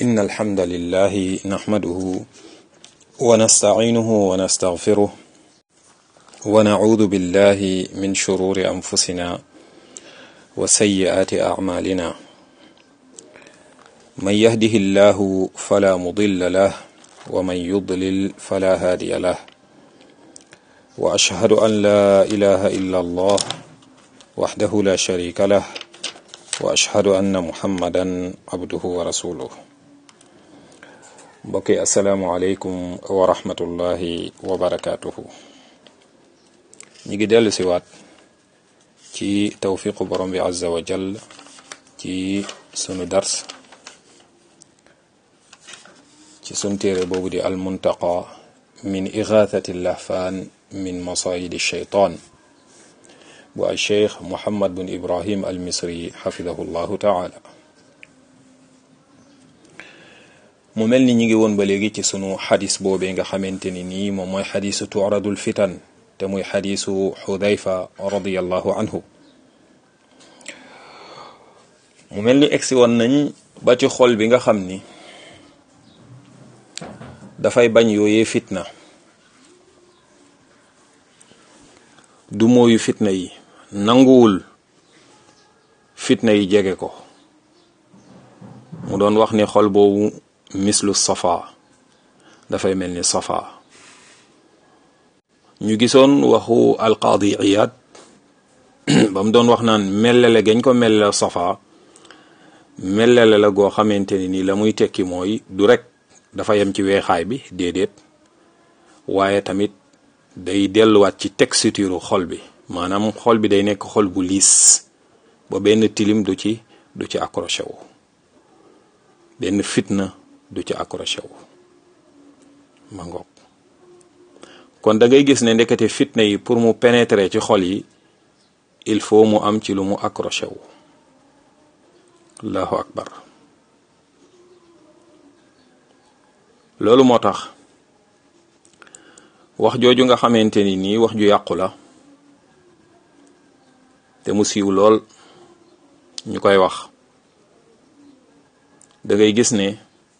إن الحمد لله نحمده ونستعينه ونستغفره ونعوذ بالله من شرور أنفسنا وسيئات أعمالنا من يهده الله فلا مضل له ومن يضلل فلا هادي له وأشهد أن لا إله إلا الله وحده لا شريك له وأشهد أن محمدا عبده ورسوله mbokki asalaamualeykum wa rahmatullahi wa barakaatuhu ñi ngi dellu si waat ci tawfiqu borom bi azza wa jall ci sunu dars ci sun téere boobu di almuntaqa min igathati lahfaan min masayidi shaytaan bu al cheikh muhammad bin ibrahim al misri xafidahu llahu taala mu mel ni ñi ngi woon ba léegi ci sunu xadis boobee nga xamante ni nii moom mooy xadisu turadul fitan te muy xadisu xudayfa radiallahu anhu mu mel ni egsi woon nañ ba ci xol bi nga xam ni dafay bañ yooyee fitna du mooyu fitna yi nanguwul fitna yi jege ko mu doon wax ni xol boobu mislu safa dafay mel ni safa ñu gisoon waxu alqaadi iyaad ba mu doon wax naan mellele gañ ko mellele safa mellele la goo xamante ni nii la muy tekki mooy du rek dafa yem ci weexaay bi déedéet waaye tamit day delluwaat ci texture xol bi maanaam xol bi day nekk xol bu liis ba benn tilim du ci du ci accroché wu benn fitna du ci accroché wu ma ngoog kon da ngay gis ne ndekete fitna yi pour mu pénétrer ci xol yi il faut mu am ci lu mu accroché wu allahu akbar loolu moo tax wax jooju nga xamante ni nii wax ju yàqu la te mu siiw lool ñu koy wax da ngay gis ne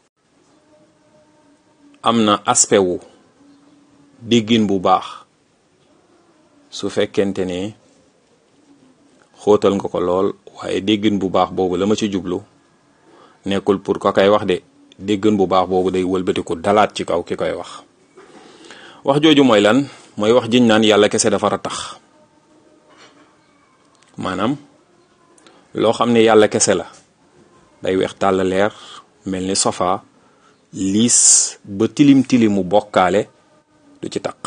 am na aspect wu déggin bu baax su fekkente ne xóotal nga ko lool waaye déggin bu baax boobu la ma ci jublu nekkul pour ko koy wax de déggin bu baax boobu day wëlbatiku dalaat ci kaw ki koy wax wax jooju mooy lan mooy wax jiñ naan yàlla kese dafa tax maanaam loo xam ne yàlla kese la day weex tàll leer mel ni sofa liis ba tilim tilimu bokkaale du ci taq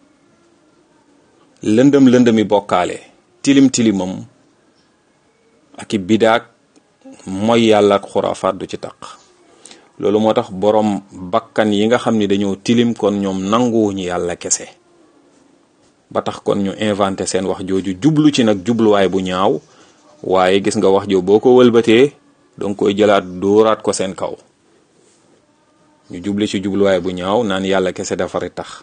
lëndëm lëndëmi bokkaale tilim tilimam ak i bidaak mooy yàlla ak xuraafaat du ci taq loolu moo tax boroom bakkan yi nga xam ni dañoo tilim kon ñoom nanguwuñu yàlla kese ba tax kon ñu inventé seen wax jooju jublu ci nag jubluwaay bu ñaaw waaye gis nga wax jo boo ko wëlbatee danga koy jëlaat dóoraat ko seen kaw ñu jubli ci jubluwaay bu ñaaw naan yàlla kese dafari tax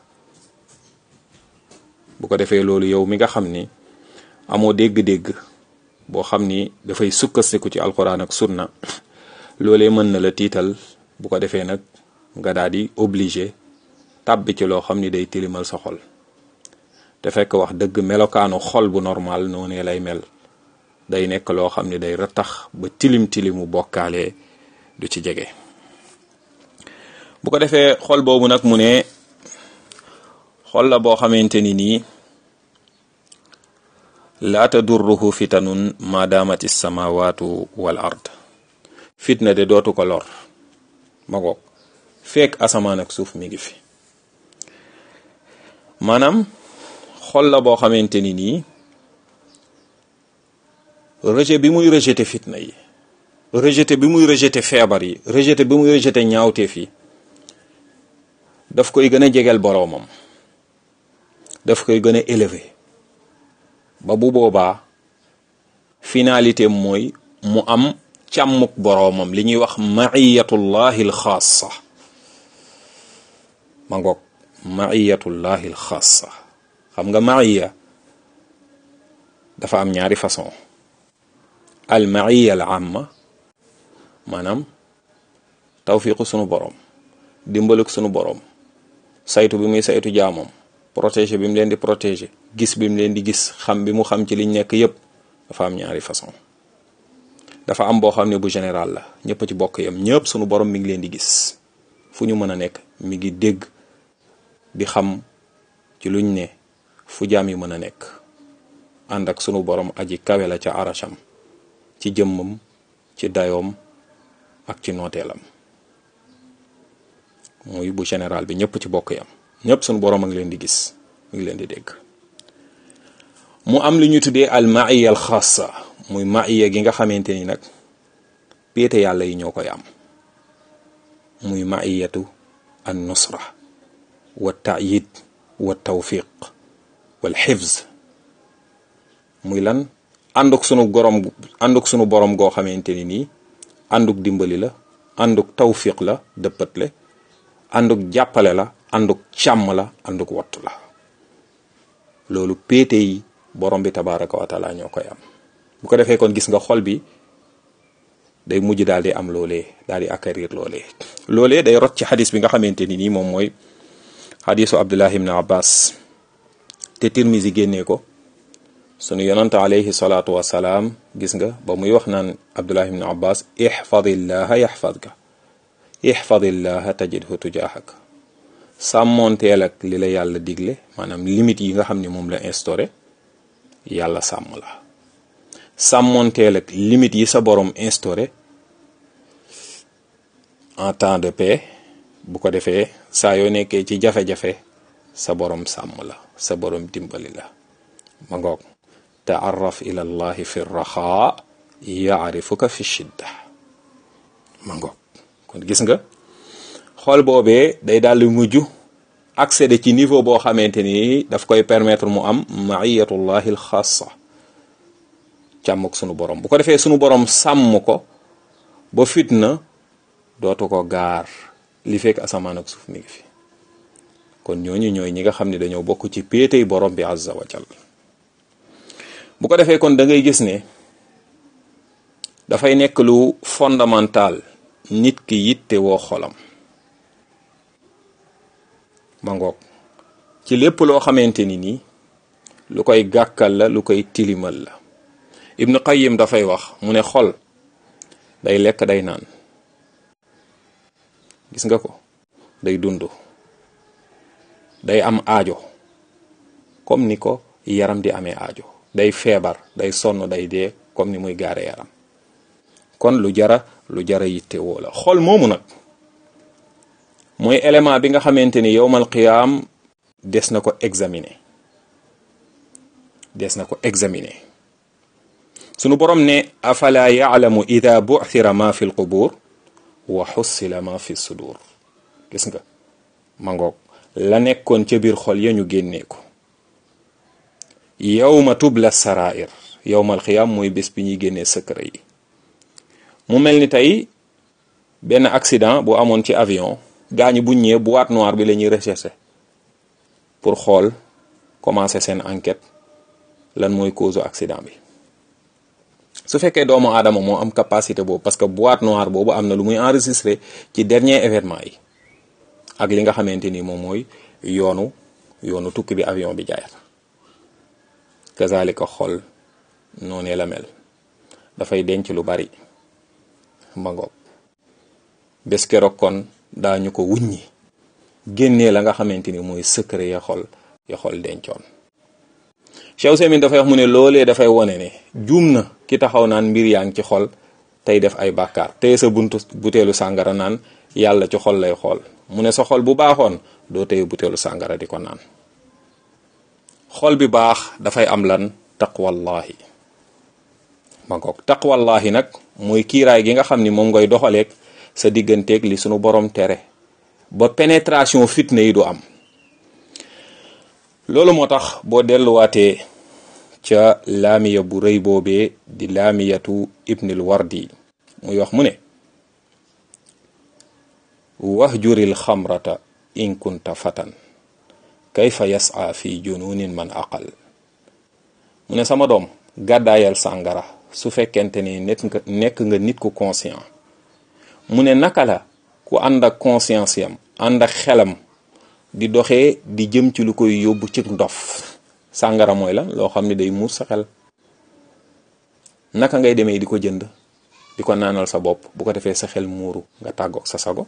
bu ko defee loolu yow mi nga xam ni amoo dégg-dégg boo xam ni dafay sukkandiku ci alquran ak sunna loolee mën na la tiital bu ko defee nag nga daal di obligé tàbbi ci loo xam ni day tilimal sa xol te fekk wax dëgg melokaanu xol bu normal noonee lay mel day nekk loo xam ni day ratax ba tilim tilimu bokkaale du ci jege bu ko defee xol boobu nag mu ne xol la boo xamante ni nii laa tadurruhu fitanun ma daamati samawatu wal ard fitna de dootu ko lor ma ngoog fekk asamaan ak suuf mi ngi fi maanaam xol la boo xamante ni nii rejet bi muy rejeté fitna yi rejeté bi muy rejeté feebar yi rejeté bi muy rejeté ñaawteef yi daf koy gën a jegeel boroomam daf koy gën a élevé ba bu boobaa finalité mooy mu am càmmuk boroomam li ñuy wax maiyatullahi alxaasa ma ngoog maiyatullahi alxaasa xam nga maiya dafa am ñaari façon al maiya al amma maanaam tawfiqu sunu borom dimbaluk sunu borom saytu bi muy saytu jaamam protéger bi mu leen di protéger gis bi mu leen di gis xam bi mu xam ci liñ nekk yépp dafa am ñaari façon dafa am boo xam ne bu général la ñëpp ci bokk yam ñëpp sunu borom mi ngi leen di gis fu ñu mën a nekk mi ngi dégg di xam ci luñ ne fu jaam yi mën a nekk ànd ak sunu borom aji kawe la ca arasham ci jëmmam ci dayoom ak ci nooteelam muy bu général bi ñëpp ci bokk yam ñëpp sunu borom a ngi leen di gis mi ngi leen di dégg mu am lu ñu tuddee al maiya al xaasa muy maiya gi nga xamante ni nag péete yàlla yi ñoo koy am muy maiyatu an nusra wa taayid wa tawfiq wal xifz muy lan ànduk sunu borom ànduk sunu borom goo xamante ni nii ànduk dimbali la ànduk tawfiq la dëppatle ànduk jàppale la ànduk càmm la ànduk wattu la loolu péete yi borom bi tabaraka wa taala ñoo koy am bu ko defee kon gis nga xol bi day mujj daal di am loolee daal di acquérir loolee loolee day rot ci xadis bi nga xamante ni nii moom mooy xadisu abdullah ibn abbas te tirmisi génnee ko sunu yonante alayhi salaatu wasalaam gis nga ba muy wax naan abdullah ibn abbas ixfadillaha yaxfadka ixfadillaha tajidhu tujaahak sàmmoonteel ak li la yàlla digle maanaam limite yi nga xam ne moom la instauré yàlla sàmm la sàmmoonteel ak limite yi sa borom instauré en temps de paix bu ko defee saa yoo nekkee ci jafe-jafe sa borom sàmm la sa borom dimbali la ma ngoog taarraf ila allahi fi raxaa yaarifuka fi shidda ma ngoog kon gis nga xool boobee day daal di mujj accéder ci niveau boo xamante ni daf koy permettre mu am maiyatullahi al xaasa càmm ak sunu borom bu ko defee sunu borom sàmm ko ba fitna dootu ko gaar li fekk asamaan ak suuf mi ngi fi kon ñooñu ñooy ñi nga xam ne dañoo bokk ci péetey borom bi azza wa jal bu ko defee kon da ngay gis ne dafay nekk lu fondamental nit ki yitte woo xolam ma ngoog ci lépp loo xamante ni nii lu koy gàkkal la lu koy tilimal la ibnu qayyim dafay wax mu ne xol day lekk day naan gis nga ko day dund day am aajo comme ni ko yaram di amee aajo day feebar day sonn day dee comme ni muy gaare yaram kon lu jara lu jara yitte woo la xol moomu nag mooy élément bi nga xamante ni yowmal qiyaam des na ko examiner des na ko examiner sunu borom ne afala yaalamu ida bu'thira ma fi lqubur wa xussila ma fi sudur gis nga ma ngoog la nekkoon ca biir xol ya ñu génnee ko yawma tubla sarair yowmal qiyaam mooy bés bi ñuy génnee secret yi mu mel ni tey benn accident bu amoon ci avion gaañi buñ ñëwee boîte noire bi la ñuy recherché pour xool commencer seen enquête lan mooy cause accident bi su fekkee doomu aadama moo am capacité boobu parce que boîte noire boobu am na lu muy enregistré ci dernier événement yi ak li nga xamante ni moom mooy yoonu yoonu tukki bi avion bi jaayat kazalika xol noonee la mel dafay denc lu bari mbangoog bés keroog kon daañu ko wuññi génnee la nga xamante ni mooy secret ya xol ya xol dencoon Cheikh Semin dafay wax mu ne loolee dafay wone ne juum na ki taxaw naan mbir yaa ngi ci xol tey def ay bàkkaar tey sa buntu buteelu sàngara naan yàlla ci xol lay xool mu ne sa xol bu baaxoon doo tey buteelu sàngara di ko naan xol bi baax dafay am lan taqwallahi ma ngoog taqwallahi nag mooy kiiraay gi nga xam ni moom ngay doxaleeg sa digganteeg li sunu borom tere ba pénétration fitna yi du am loolu moo tax boo delluwaatee ca laamiya bu rëy boobee di laamiyatu ibnil wardi muy wax mu ne wahjuril xamrata in kunta fatan kayfa yas'a fi jununin man aqal mu ne sama doom gàddaayal sàngara su fekkente ni nekk nga nekk nga nit ku conscient mu ne naka la ku ànd ak conscience yam ànd ak xelam di doxee di jëm ci lu koy yóbbu ci ndof sàngara mooy lan loo xam ne day muur sa xel naka ngay demee di ko jënd di ko naanal sa bopp bu ko defee sa xel muuru nga tàggoog sa sago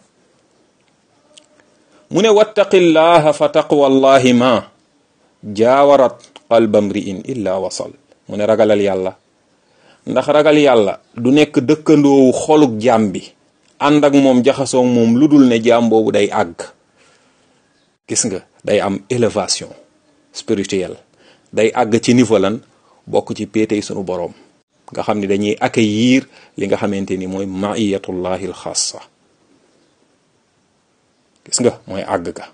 mu ne wattaqillaha fa taqwallahi ma jaawarat qalba mri'in illa wasal mu ne ragalal yàlla ndax ragal yàlla du nekk dëkkandoowu xoluk jaam bi ànd ak moom jaxasoog moom lu dul ne jaam boobu day àgg gis nga day am élévation spirituelle day àgg ci niveau lan bokk ci péetey sunu boroom nga xam ne dañuy accueillir li nga xamante ni mooy maiyatullahi alxaasa gis nga mooy àgg ga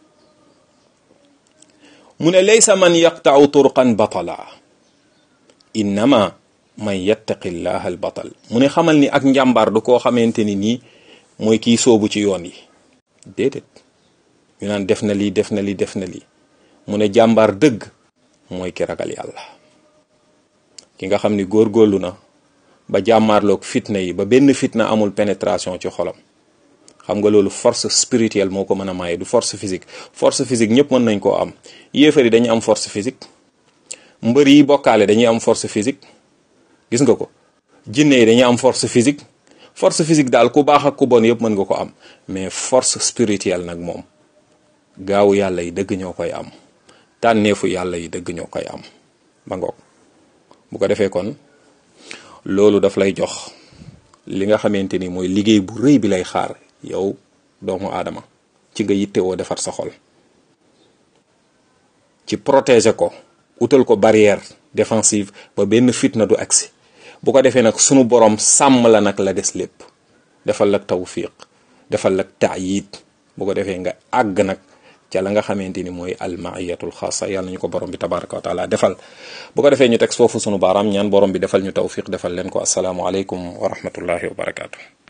mu ne laysa man yaqta'u turqan batala innama man yattaqi llaha al batal mu ne xamal ni ak njàmbaar du koo xamante ni nii mooy kiy soobu ci yoon yi déedéet ñu naan def na lii def na lii def na lii mu ne jàmbaar dëgg mooy ki ragal yàlla ki nga xam ni góorgóorlu na ba jàmmaarloog fitna yi ba benn fitna amul pénétration ci xolam xam nga loolu force spirituelle moo ko mën a maye du force physique force physique ñëpp mën nañ koo am yéefar yi dañuy am force physique mbër yi bokkaale dañuy am force physique gis nga ko jinne yi dañuy am force physique force physique daal ku baax ak ku bon yëpp mën nga ko am mais force spirituelle nag moom gaawu yàlla yi dëgg ñoo koy am tànneefu yàlla yi dëgg ñoo koy am ba ngoog bu ko defee kon loolu daf lay jox li nga xamante ni mooy liggéey bu rëy bi lay xaar yow doomu aadama ci nga yittewoo defar sa xol ci protéger ko utal ko barrière défensive ba benn fitna du agsi bu ko defee nag sunu borom sàmm la nag la des lépp defal lak tawfiq defal lak taayid bu ko defee nga àgg nag ca la nga xamante ni mooy almaiyatul xaasa yàlla ñu ko borom bi tabaraka wa taala defal bu ko defee ñu teg foofu sunu baaraam ñaan borom bi defal ñu tawfiq defal leen ko asalaamualeykum wa rahmatullahi wa barakaatu.